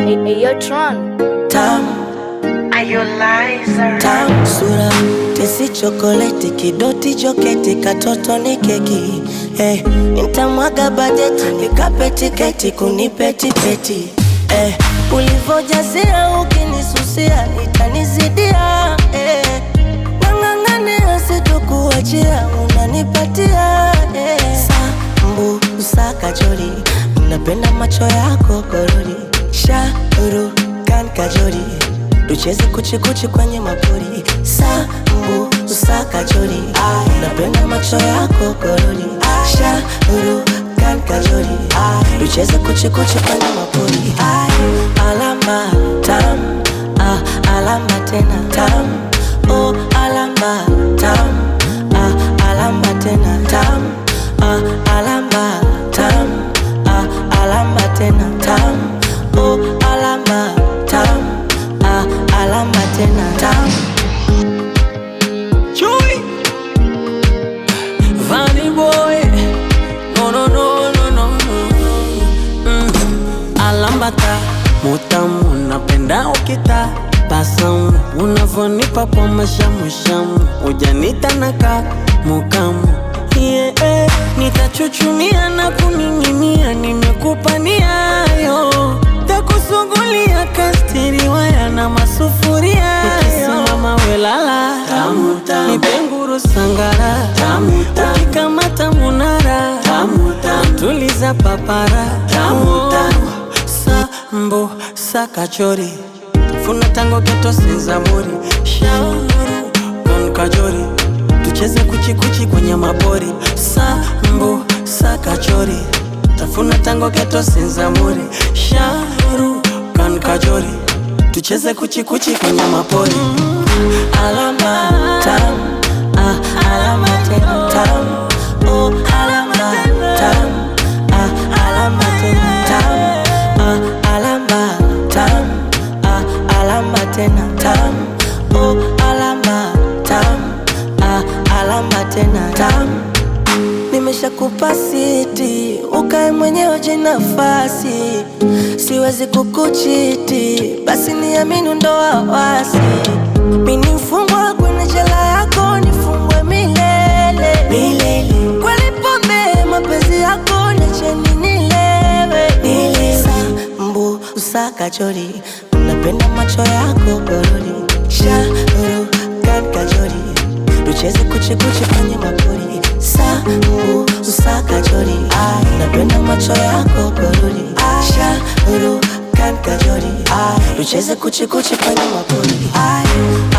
Ayo Tron. Tam, tam, sura tesi chokoleti kidoti joketi katoto ni keki eh, nitamwaga bajeti nikape tiketi kunipeti peti eh, ulivojazia ukinisusia itanizidia eh, nang'ang'ania sitokuachia unanipatia eh, sambu usakajori napenda macho yako korori shauru kan kajori tucheze kuchikuchi kwenye mapori sambu usakajori napenda macho yako korori shauru kan kajori tucheze kuchikuchi kwenye mapori alama tam ah, alama tena tam oh, alama tam ah, alama tena tam ah, alama tam ah, alama tena tam oh, alama tam ah, alama tena tam Chui Vanny boy No no no no no no mm. Alambata Mutamu napenda ukita Basamu Unavonipa kwa mashamushamu Ujanita naka Mukamu yeah, eh. Nitachuchumia na kuning'inia Nimekupa niayo Takusugulia kastiri waya na masufuria Nikisimama welala Nipenguru sangara Ukikamata munara Tuliza papara Sambo sakachori Funa tango geto senzamuri Shauru kon kajori Tucheze kuchikuchi kwenye mabori Sambo sakachori Tafuna tango geto senzamuri Shauru kan kajori Tucheze kuchikuchi kwenye mapori alama tam ah, alama tena tam oh, alama tam ah, alama tena tam ah, alama tam ah, alama tena tam oh, alama tam ah, alama tena tam nimeshakupa siti ukae mwenyewe jinafasi siwezi kukuchiti basi niamini ndo wawasi mini mfungwa kwenye jela yako nifungwe milele milele kweli pombe mapenzi yako niacheni nilewe nile sambu usakachori napenda macho yako gorori shauru kan kajori tucheze kuchikuchi kwenye mapori sambu usakachori napenda macho yako gorori shauru kan kajori tucheze kuchikuchi kwenye mapori